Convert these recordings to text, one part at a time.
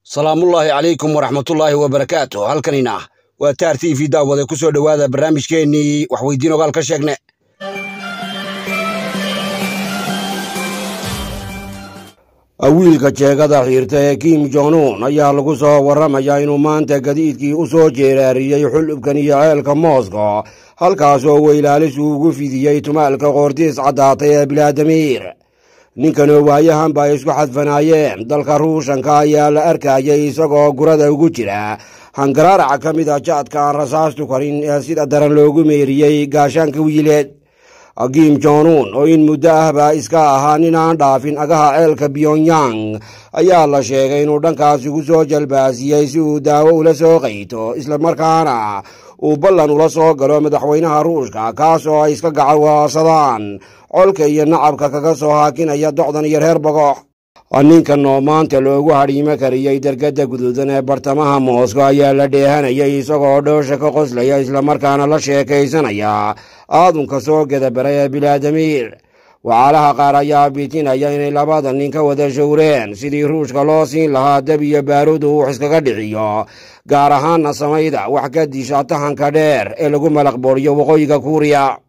salaamullaahi calaykum waraxmatullaahi wabarakaatu halkanina waa taar t v daawade ku soo dhowaada barnaamijkeennii waxweydiin ogaal ka sheegne wiilka jeegada xiirta ee kim jonuun ayaa lagu soo warramayaa inuu maanta gadiidkii u soo jeeraariyey xulubkan iyo ceelka mooska halkaasoo weylaalis uu ugu fidiyey tumaalka qoortiis caddaatay ee bilaadamiir ninkanoo waayahanba ay isku xadfanaayeen dalka ruushanka ayaa la arkayay isagoo gurada ugu jira hangaraaraca ka mid a jaadka aan rasaastu karin ee sida daran loogu meeriyey gaashaanka wiileed kim jonuun oo in muddo ahba iska ahaa nin aan dhaafin agaha ceelka pyongyang ayaa la sheegay inuu dhankaas ugu soo jalbaasiyey si uu daawo ula soo qayto islamarkaana uu ballan ula soo galo madaxweynaha ruushka kaas oo ay iska gacawaasadaan colka iyo nacabka kaga soo haakinaya docdan iyo reer bogox ninkan oo maanta loogu hadhiimo kariyey dergadda guduudan ee bartamaha moosko ayaa la dheehanayay isagoo dhoosha ka qoslaya islamarkaana la sheekaysanaya aadunka soo gedabara ee bilaadamiir wacaalaha qaar ayaa bitinaya inay labada nin ka wada showreen sidii ruushka loo siin lahaa dab iyo baarudu uu iskaga dhiciyo gaar ahaanna samayda wax ka disha tahanka dheer ee lagu malaqbooriyo waqooyiga kuuriya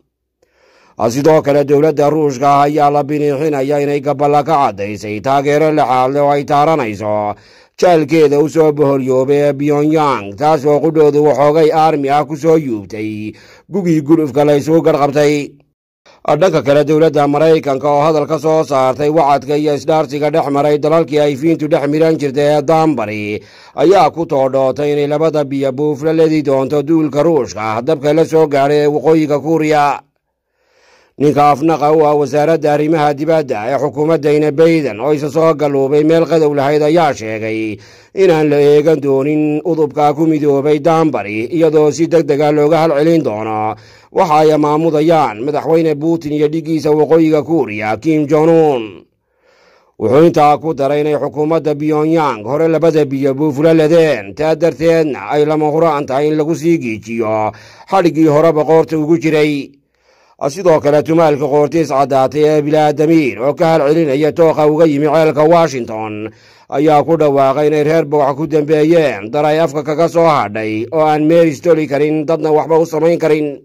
sidoo kale dowladda ruushka ah ayaa la biniixinaya inay gaballa ka caddaysay taageero lexaadle oo ay taaranayso jaalkeeda u soo boholyoobay ee pyongyang taas oo qudhoodu waxoogay aarmi ah ku soo yuubtay gugii gulufka la ysugu garhqabtay dhanka kale dowladda maraykanka oo hadal ka soo saartay wacadka iyo isdhaarsiga dhex maray dalalkii ay fiintu dhex midhan jirtay ee daanbari ayaa ku toodhootay inay labada biyo buuf la ledi doonto duulka ruushka dabka la soo gaadhay ee waqooyiga kuuriya ninka afnaqa u ah wasaaradda arrimaha dibadda ee xukuumaddayna bayden oo isa soo galluubay meel qadow lahayd ayaa sheegay inaan la eegan doonin udubka ku midoobay daanbari iyadoo si deg dega looga halcelin doono waxa ay maamudayaan madaxweyne putin iyo dhiggiisa waqooyiga kuuriya kim jonuun wuxuu intaa ku daray inay xukuumadda pyongyang hore labada biyo buufula ledeen taa darteedna ay lama huraan tahay in lagu sii giijiyo xadhiggii horeba qoorta ugu jiray sidoo kale tumaalka qoortiis caddaatay ee bilaadamiir oo ka halcelinaya tooqa uga yimi ceelka washington ayaa ku dhawaaqay inay reer bogax ku dambeeyeen dar ay afka kaga soo hadhay oo aan meeris toli karin dadna waxba u samayn karin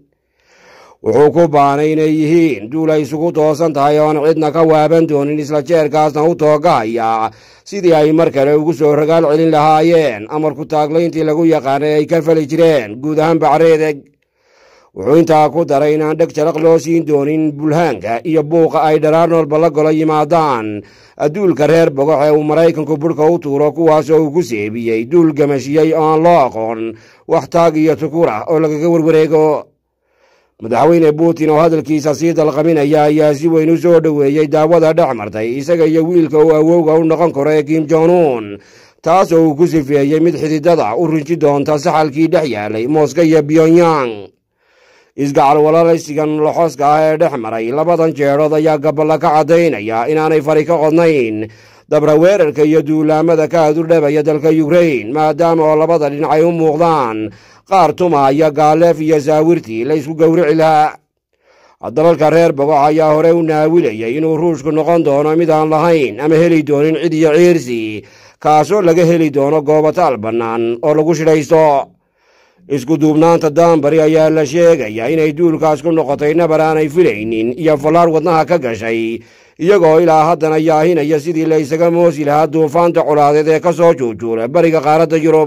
wuxuu ku baanay inay yihiin duul ay isugu toosan tahay oon cidna ka waaban doonin isla jeerkaasna u toogahaya sidii ay mar kale ugu soo ragaal celin lahaayeen amarku taaglayntii lagu yaqaanay ay ka fali jireen guud ahaan bacreedeg wuxuu intaa ku daray inaan dheg jaraq loo siin doonin bulhaanka iyo buuqa ay dharaarnoolba la golo yimaadaan adduulka reer bogox ee uu maraykanku budhka u tuuro kuwaasoo uu ku seebiyey duul gamashiyey oo aan loo aqoon wax taag iyo tukur ah oo lagaga warwareego madaxweyne putin oo hadalkiisa sii dalqaminaya ayaa si weyn u soo dhoweeyey daawada dhex martay isaga iyo wiilka uu awowga u noqon karo ee kim jonuun taasoo uu ku sifeeyey mid xididada u rinji doonta saxalkii dhex yaalay mooska iyo pyongyang isgacal walaalaysigan loxoska ah ee dhex maray labadan jeedhood ayaa gaballa ka caddaynaya inaanay fari ka qodnayn dabra weerarka iyo duulaamada ka adurdhabaya dalka yukrain maadaama oo labada dhinac ay u muuqdaan qaar tumaaya gaaleef iyo saawirtii la ysku gowrici lahaa dalalka reer bogox ayaa hore u naawilayay inuu ruushku noqon doono mid aan lahayn ama heli doonin cid iyo ciirsi kaasoo laga heli doono goobataal bannaan oo lagu shidhaysto isku duubnaanta daanbari ayaa la sheegayaa inay duulkaas ku noqotay nabar aanay filaynin iyo fallaar wadnaha ka gashay iyagoo ilaa haddana yaahinaya sidii la ysaga moosi lahaa duufaanta colaadeed ee ka soo juujuula bariga qaaradda yurub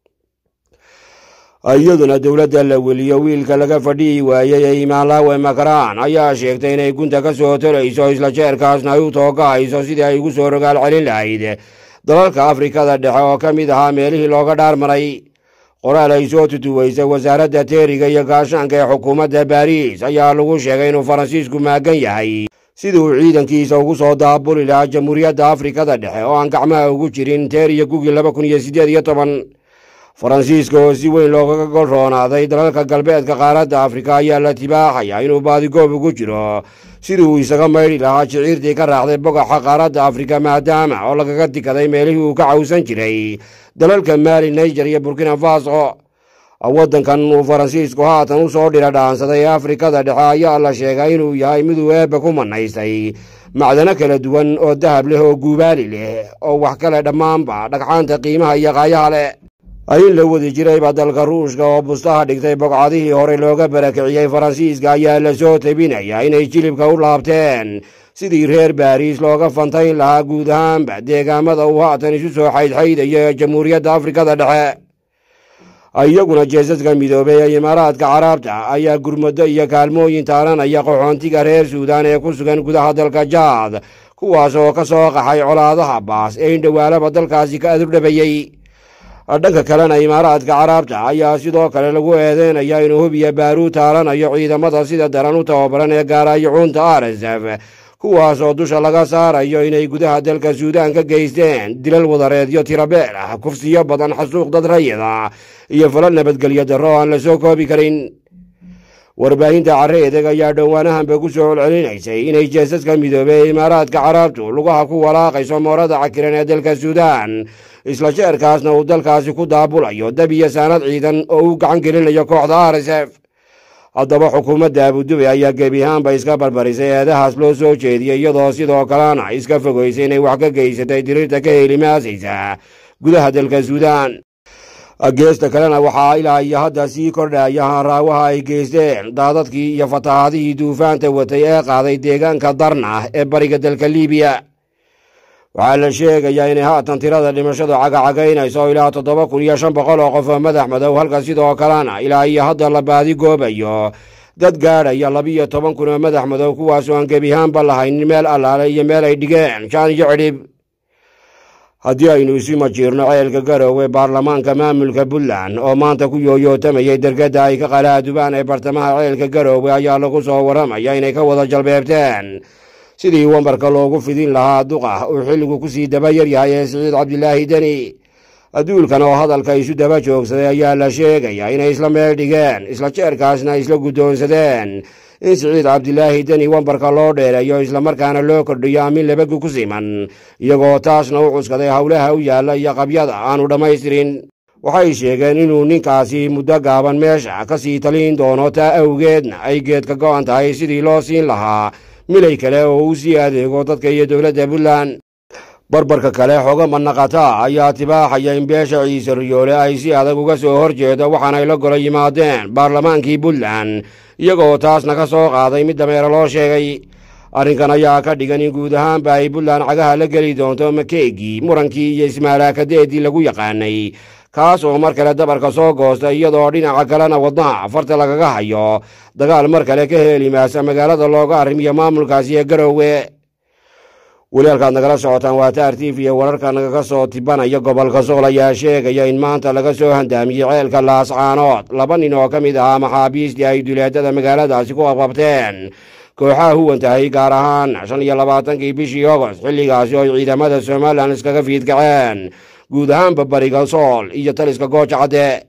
iyaduna dowladda la weliyo wiilka laga fadhihi waayey ee imaanlaawe makaraan ayaa sheegtay inay gunta ka soo tolayso isla jeerkaasna ay u toogahayso sidii ay ugu soo rogaal celin lahayd dalalka afrikada dhexe oo ka mid ahaa meelihii looga dhaarmaray qoraal ay soo tutuweysay wasaaradda teeriga iyo gaashaanka ee xukuumadda baariis ayaa lagu sheegay inuu faransiisku maagan yahay sidii uu ciidankiisa ugu soo daabuli lahaa jamhuuriyadda afrikada dhexe oo aan gacmaha ugu jirin teer iyo gugii laba kun iyo siddeed iyo toban faransiiska oo si weyn loogaga gol roonaaday dalalka galbeedka qaaradda afrika ayaa la tibaaxaya inuu baadigoob ugu jiro sidii uu isaga maydhi lahaa jiciirtii ka raacday bogaxa qaaradda afrika maadaama oo lagaga dikaday meelihii uu ka cawsan jiray dalalka maali naijer iyo burkina faso waddankan uu faransiisku haatan u soo dhira dhaansaday ee afrikada dhexe ayaa la sheegay inuu yahay miduu eebba ku manaystay macdano kala duwan oo dahab leh oo guubaali leh oo wax kale dhammaanba dhagxaanta qiimaha iyo qaayaha leh in la wadi jirayba dalka ruushka oo bustaha dhigtay bogcadihii hore looga barakiciyey faransiiska ayaa la soo tabinaya inay jilibka u laabteen sidii reer baariis looga fantayn lahaa guud ahaanba deegaamada uu haatan isu soo xaydxaydayo ee jamhuuriyadda afrikada dhexe iyaguna jeesaska midoobay ee imaaraadka caraabta ayaa gurmado iyo kaalmooyin taalanaya qaxoontiga reer suudaan ee ku sugan gudaha dalka jaad kuwaas oo ka soo qaxay colaadaha baas ee indhowaalaba dalkaasi ka adurdhabayey dhanka kalena imaaraadka caraabta ayaa sidoo kale lagu eedeynaya inuu hubiya baaruu taalanayo ciidamada sida daran u tababaran ee gaaraayacuunta arsf kuwaas oo dusha laga saarayo inay gudaha dalka suudaan ka geysteen dilal wadareedyo tirabeel ah kufsiyo badan xasuuq dad rayida iyo fala nabadgelyo darro aan la soo koobi karin warbaahinta carre edeg ayaa dhowaanahanba ku soo celcelinaysay inay jeesaska midoobey ee imaaraadka caraabtu lugaha ku walaaqayso moorada cakiran ee dalka suudaan isla jeerkaasna uu dalkaasi ku daabulayo dab iyo saanad ciidan oo uu gacan gelinayo kooxda rsf haddaba xukuumadda abudubay ayaa gebi ahaanba iska barbarisay eedahaas loo soo jeediyey iyadoo sidoo kalena iska fogaysay inay wax ka geysatay diriirta ka helimaasaysa gudaha dalka suudaan geesta kalena waxaa ilaa iyo hadda sii kordhaya haanraawaha ay geysteen daadadkii iyo fatahaadihii duufaanta watay ee qaaday deegaanka darna ee bariga dalka liibiya waxaa la sheegayaa inay haatan tirada dhimashadu cagacagaynayso ilaa toddoba kun iyo shan boqol oo qof oo madax madow halka sidoo kalena ilaa iyo hadda la baadi goobayo dad gaadhaya labiyo toban kun oo madax madow kuwaasoo aan gebihaanba lahaynin meel allaale iyo meel ay dhigeen jaan iyo cidhib haddii aynu isu majiirno ceelka garoowe baarlamaanka maamulka puntland oo maanta ku yooyootamayay dergadda ay ka qalaadubaan ee bartamaha ceelka garoowe ayaa lagu soo warramaya inay ka wada jalbeebteen sidii wambarka loogu fidin lahaa duqa uu xilligu ku sii daba yaryahay ee siciid cabdilaahi deni adduulkan oo hadalka isu daba joogsaday ayaa la sheegayaa inay isla meel dhigeen isla jeerkaasna isla guddoonsadeen in siciid cabdilaahi deni wambarka loo dheereeyo islamarkaana loo kordhiyo amin labagu ku siman iyagoo taasna u cuskaday howlaha u yaalla iyo qabyada aanu dhammaystirin waxay sheegeen inuu ninkaasi muddo gaaban meesha ka sii taliin doono taa awgeedna ay geedka go'an tahay sidii loo siin lahaa milay kale oo uu sii adeego dadka iyo dowladda puntland barbarka kale xogo manaqata ayaa tibaaxaya in beesha ciise riyoole ay si adag uga soo hor jeedo waxaanay la golo yimaadeen baarlamaankii puntland iyagoo taasna ka soo qaaday mid dameero loo sheegay arrinkan ayaa ka dhigan in guud ahaanba ay puntland cagaha la geli doonto makeegii murankii iyo ismaalaakadeedii lagu yaqaanay kaas oo mar kale dabarka soo goosta iyadoo dhinaca kalena wadnaha farta lagaga hayo dagaal mar kale ka heelimaasa magaalada looga arrimiyo maamulkaasi ee garoowe weli halkaad nagala socotaan waa taar t v wararka nagaga soo tibanaya gobolka sool ayaa sheegaya in maanta laga soo handaamiyey ceelka laascaanood laba nin oo ka mid ahaa maxaabiistii ay duleedada magaaladaasi ku qabqabteen kooxaha huwan tahay gaar ahaan shan iyo labaatankii bishii ogost xilligaasi oo ay ciidamada somalilan iskaga fiidkaceen guud ahaanba bariga sool iyo taliska gooja cadde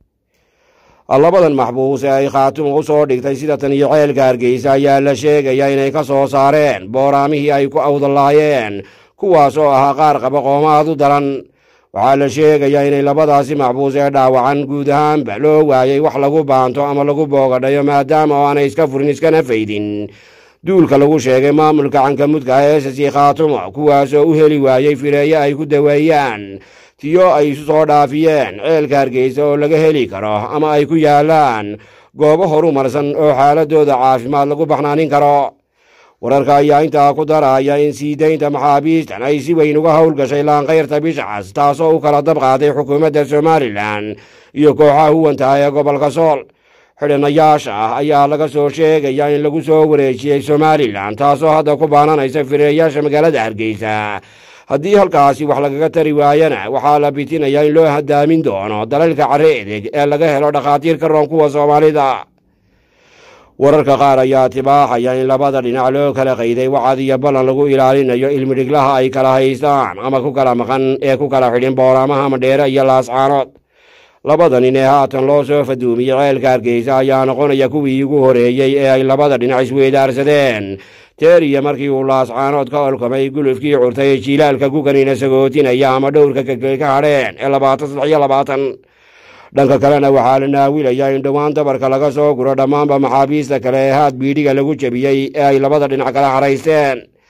labadan maxbuus ee ay khaatuma u soo dhigtay sida tan iyo ceelka hargeysa ayaa la sheegaya inay ka soo saareen booraamihii ay ku awdalaayeen kuwaas oo ahaa qaar qaba qoomaad u daran waxaa la sheegayaa inay labadaasi maxbuus ee dhaawacan guud ahaanba loo waayey wax lagu baanto ama lagu boogadhayo maadaama oo aanay iska furin iskana faydin duulka lagu sheegay maamulka cankamudka ee esasi khaatumo kuwaasoo u heli waayey fireeye ay ku daweeyaan tiyo ay isu soo dhaafiyeen ceelka hargeysa oo laga heli karo ama ay ku yaalaan goobo horumarsan oo xaaladooda caafimaad lagu baxnaanin karo wararka ayaa intaa ku daraya in sii daynta maxaabiistan ay si weyn uga howlgashay laankayrta bishcas taasoo u kala dab qaaday xukuumadda somalilan iyo kooxaha huwantaha ee gobolka sool xidhanayaasha ah ayaa laga soo sheegaya in lagu soo wareejiyey somalilan taasoo hadda ku baananaysa fireeyaasha magaalada hargeysa haddii halkaasi wax lagaga tari waayana waxaa la bitinayaa in loo hadaamin doono dalalka carre edeg ee laga helo dhakhaatiir ka roon kuwa soomaalida wararka qaar ayaa tibaaxaya in labada dhinac loo kala qayday wacad iyo ballan lagu ilaalinayo ilmidhiglaha ay kala haystaan ama ku kala maqan ee ku kala xidhin booraamaha madheere iyo laascaanood labada nin ee haatan loo soo faduumiyey ceelka hargeysa ayaa noqonaya kuwii ugu horeeyey ee ay labada dhinac isweydaarsadeen teeriya markii uu laascaanood ka olkamay gulufkii curtay ee jiilaalka ku kaniina sagootinaya ama dhowrka kekey ka hadheen ee labaatan saddex iyo labaatan dhanka kalena waxaa la naawilayaa in dhowaan dabarka laga soo guro dhammaanba maxaabiista kale ee haad biidhiga lagu jebiyey ee ay labada dhinac kala haraysteen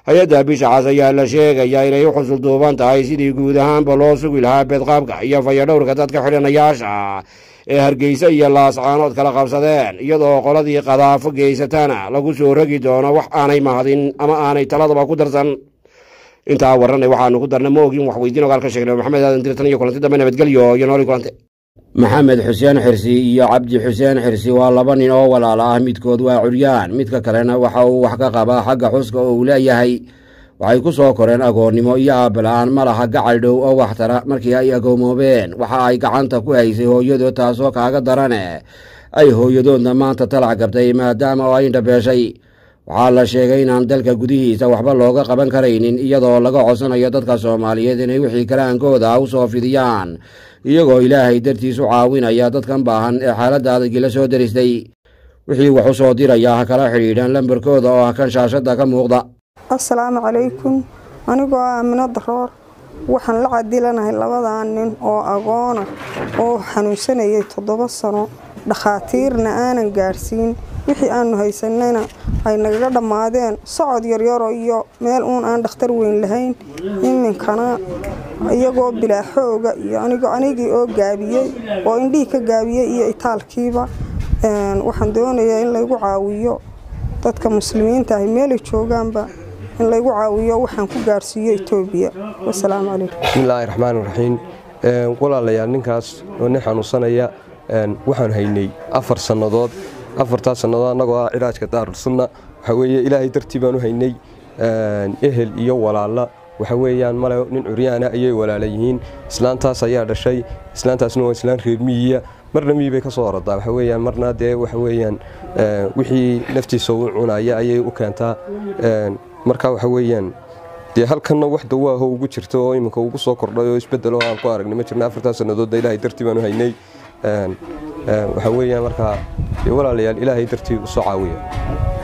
hay-adda bisha cas ayaa la sheegayaa inay u xusul duuban tahay sidii guud ahaanba loo sugi lahaa beedqaabka iyo fayadhowrka dadka xidhanayaasha ee hargeysa iyo laascaanood kala qabsadeen iyadoo qoladii qadaafo geysatana lagu soo rogi doono wax aanay mahadin ama aanay taladaba ku darsan intaa warranay waxaanu ku darna ma ogin wax weydiin ogaal ka sheegnay maxamed aadan dirtan iyo kulanti dambe nabadgelyo iyo nooli kulante maxamed xuseen xirsi iyo cabdi xuseen xirsi waa laba nin oo walaala ah midkood waa curyaan midka kalena waxa uu wax ka qabaa xagga xuska oo uu leeyahay waxay ku soo koreen agoonnimo iyo aabala-aan ma laha gacal dhow oo waxtara markii ay agoomoobeen waxa ay gacanta ku haysay hooyadood taasoo kaaga darane ay hooyadoodna maanta talac gabtay maadaama oo ay indhabeeshay waxaa la sheegay inaan dalka gudihiisa waxba looga qaban karaynin iyadoo laga codsanayo dadka soomaaliyeed inay wixii karaankooda u soo fidiyaan iyagoo ilaahay dartiis u caawinaya dadkan baahan ee xaaladda adagii la soo deristay wixii wax u soo diraya ha kala xidhiidhaan lambarkooda oo ah kan shaashadda ka muuqda assalaamu calaykum anigoo ah amino daroor waxaan la cadilanahay labadaa nin oo agoona oo xanuunsanayay toddoba sano dhakhaatiirna aanan gaadhsiin wixii aanu haysanayna ay nagaga dhammaadeen socod yaryaro iyo meel uun aan dhakhtar weyn lahayn iminkana iyagoo bilaaxooga iyo anigii oo gaabiyey oo indhihii ka gaabiyey iyo itaalkiiba waxaan doonayaa in laygu caawiyo dadka muslimiinta ahi meelay joogaanba in laygu caawiyo waxaan ku gaarhsiiyo etoobiya wasalaamu calaykum bismillaahi raxmaan raxiim walaalayaal ninkaas oo nin xanuunsanaya waxaan haynay afar sannadood afartaas sannadood annagoo ah cilaajka daarulsunna waxaa weeye ilaahay dartii baan u haynay ehel iyo walaalla waxa weeyaan male nin curyaana ayay walaala yihiin islaantaas ayaa dhashay islaantaasna waa islaan reer miyiya marna miyi bay ka soo oradaa waxa weeyaan marna dee waxa weeyaan wixii naftiisa u cunaya ayay u keentaa marka waxa weeyaan dee halkanna wax dawaaho ugu jirta oo iminka ugu soo kordhay oo isbedelo aan ku aragnay ma jirna afartaas sannadoodda ilaahay dartii baan u haynay waxa weeyaan markaa dee walaalayaal ilaahay dartii u soo caawiya